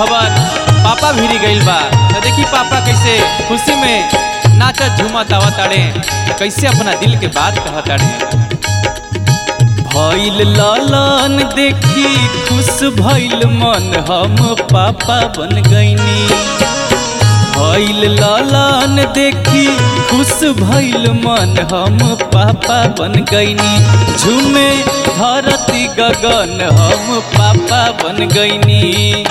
खबर पापा भिरी गइल बा तो देखी पापा कैसे खुशी में नाचत झूमत आवत ताड़े कैसे अपना दिल के बात कहत ताड़े भइल लालन देखी खुश भइल मन हम पापा बन गईनी भइल लालन देखी खुश भइल मन हम पापा बन गईनी झूमे धरती गगन हम पापा बन गईनी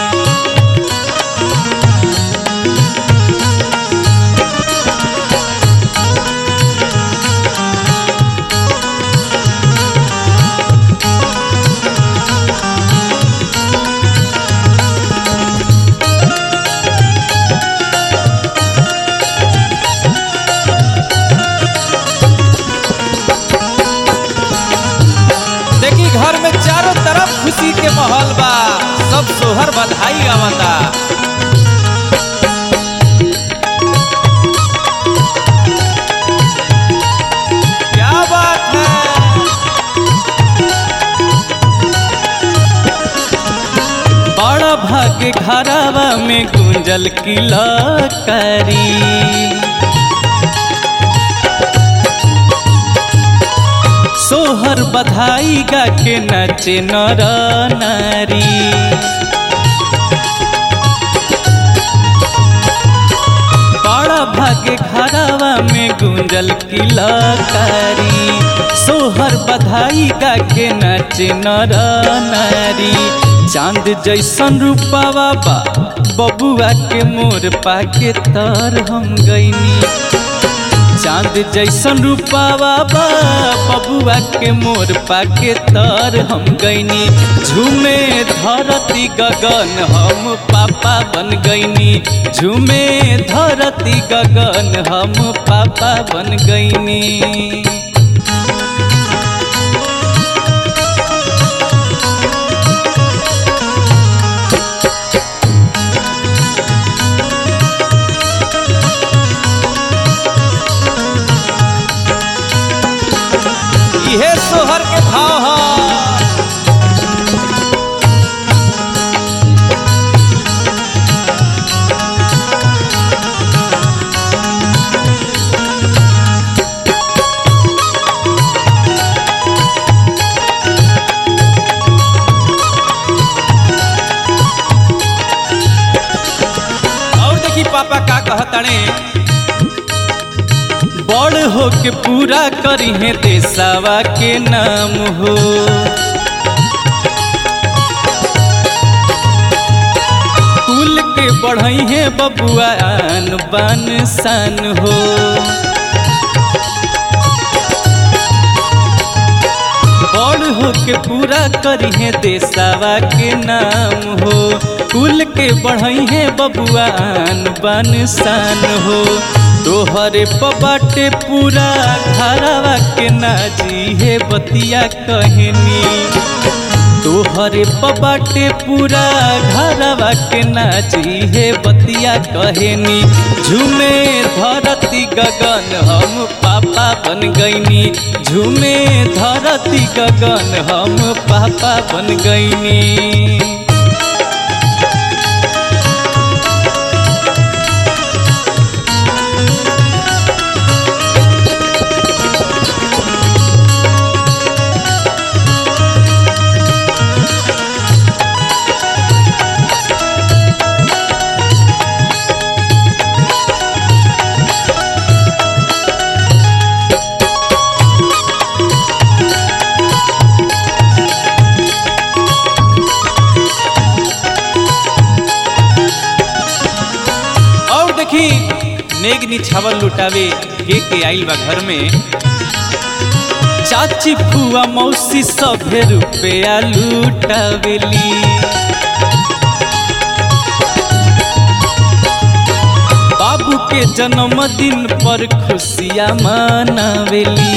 देखी घर में चारों तरफ खुशी के माहौल बा सब सोहर बधाई गावता क्या बात है बड़ा भाग्य घरावा में गुंजल किला करी सोहर बधाई गा के नचे नर नारी बड़ा भाग्य घरावा में गुंजल किलकारी सोहर बधाई गा के नचे नर नारी चांद जैसन रूपावा बा बबुआ के मोर पाके तर हम गईनी चांद जैसन रूपावा बा बबुआ के मोर पाके तर हम गईनी झूमे धरती गगन हम पापा बन गईनी झूमे धरती गगन हम पापा बन गईनी इहे सोहर के भाव ह और देखी पापा का कहताने बड़ हो के पूरा करी है देसावा के नाम हो कुल के बढ़ई है बबुआ आन बान सान हो बड़ हो के पूरा करी है देसावा के नाम हो कुल के बढ़ई है बबुआ आन बान सान हो तोहरे पबाटे पूरा घरवा के नाजी है बतिया कहनी तोहरे पबाटे पूरा घरवा के नाची है बतिया कहनी झूमे धरती गगन हम पापा बन गईनी झूमे धरती गगन हम पापा बन गईनी और देखी नेग निछावल लुटावे के के आइल बा घर में चाची फुआ मौसी सभे रुपया लुटावेली बाबू के जन्मदिन पर खुशियाँ मनावेली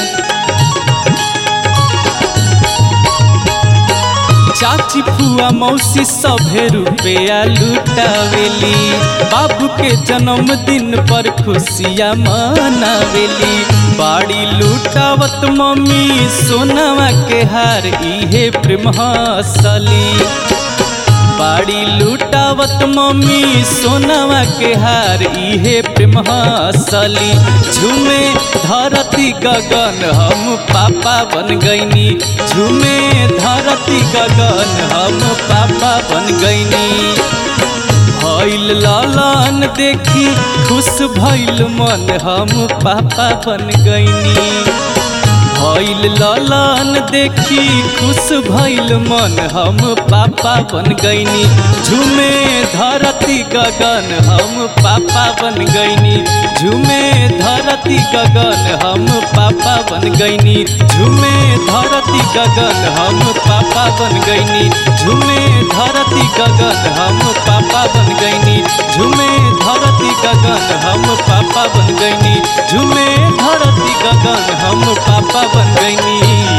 चाची फुआ मौसी सभे रुपया लुटावेली बाबू के जन्मदिन पर खुशियाँ मनावेली बाड़ी लुटावत मम्मी सोनावा के हार इहे प्रेम हसली बाड़ी लूट लुटावत मम्मी सोनवा के हार इहे प्रेम हसली झूमे धरती गगन हम पापा बन गईनी झूमे धरती गगन हम पापा बन गईनी भइल लालन देखी खुश भइल मन हम पापा बन गईनी भइल लालन देखी खुश भइल मन हम पापा बन गईनी झूमे धरती गगन हम पापा बन गईनी झूमे धरती गगन हम पापा बन गईनी झूमे धरती गगन हम पापा बन गईनी झूमे धरती गगन हम पापा बन गईनी झूमे धरती गगन हम पापा बन गईनी झूमे धरती गगन हम पापा बन गईनी